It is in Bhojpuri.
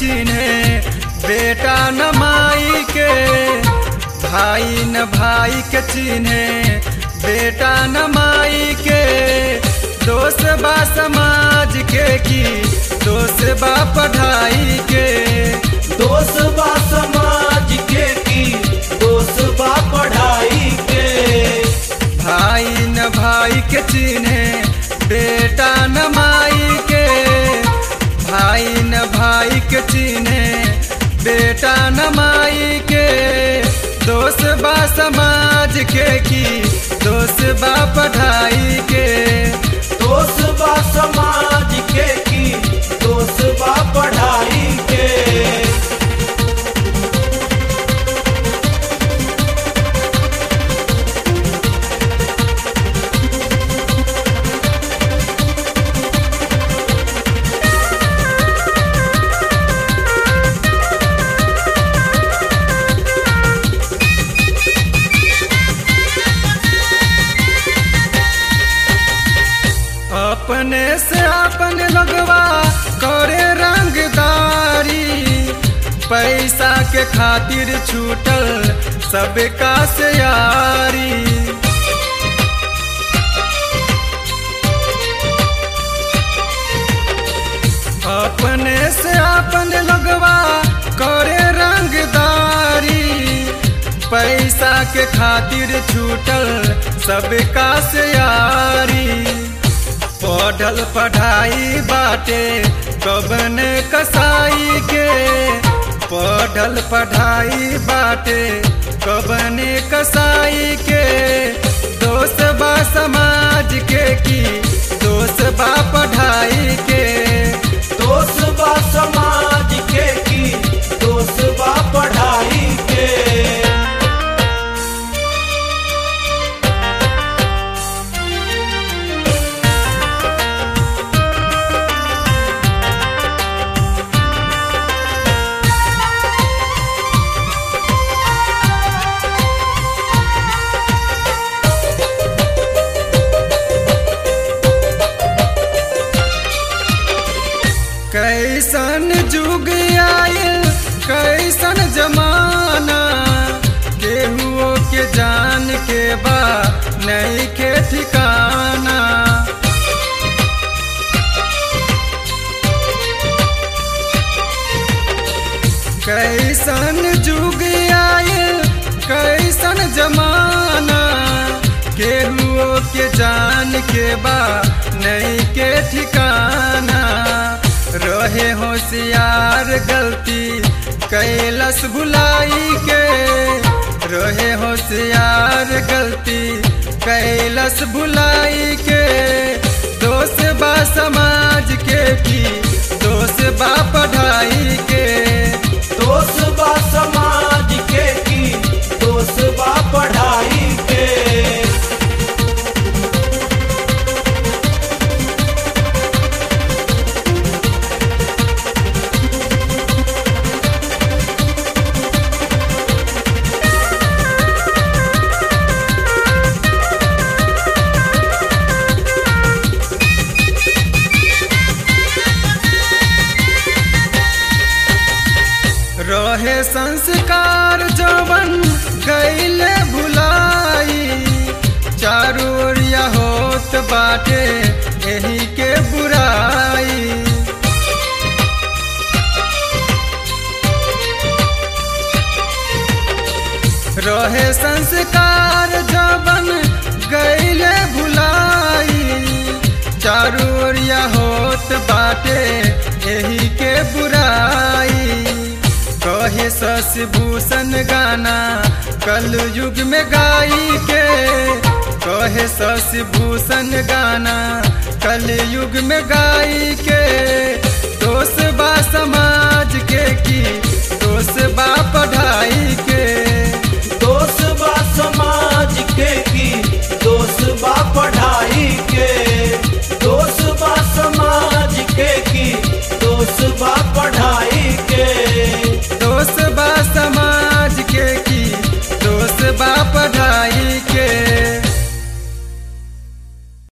चिन्हे बेटा न माई के भाई न भाई के चिन्हे बेटा न माई के दोष बा समाज के की दोष बा पढ़ाई के दोष बा समाज के की दोष बा पढ़ाई के भाई न भाई के चिन्हे बेटा न माई के भाई न भाई के चिन्हे बेटा न माई के दोष बा समाज के की दोष बा पढ़ाई के दोष बा समाज के की दोष बा पढ़ाई के अपने से अपन लगवा करे रंगदारी पैसा के खातिर छूटल सबका से यारी अपने से अपन लगवा करे रंगदारी पैसा के खातिर छूटल सबका से यारी पढ़ल पढ़ाई बाटे कबन कसाई के पढ़ल पढ़ाई बाटे कबन कसाई के दोस्त बा समाज के की दोस्त बा पढ़ाई के दोष बा समाज के की दोष बा पढ़ाई के कैसन जुग आयल कैसन जमाना केहुओ के जान के बा नहीं के ठिकाना कैसन जुग आयल कैसन जमाना केहुओ के जान के बा नहीं के ठिकाना रहे होशियार गलती कैलस भुलाई के रहे होशियार गलती कैलस भुलाई के दोष बा समाज के की दोष बा पढ़ाई के दोष बा समाज के की दोष बा पढ़ाई के रहे संस्कार जवन गैले भुलाई चारू ओरिया होत बाटे यही के बुराई रहे संस्कार जवन गैले भुलाई चारू ओरिया होत बाटे यही के बुराई कहे शशि भूषण गाना कल युग में गाई के कहे शशि भूषण गाना कल युग में गाई के दोष बा समाज के की दोष बा पढ़ाई के दोष बा समाज के की दोष बा पढ़ाई के दोष बा समाज के की दोष बा पढ़ाई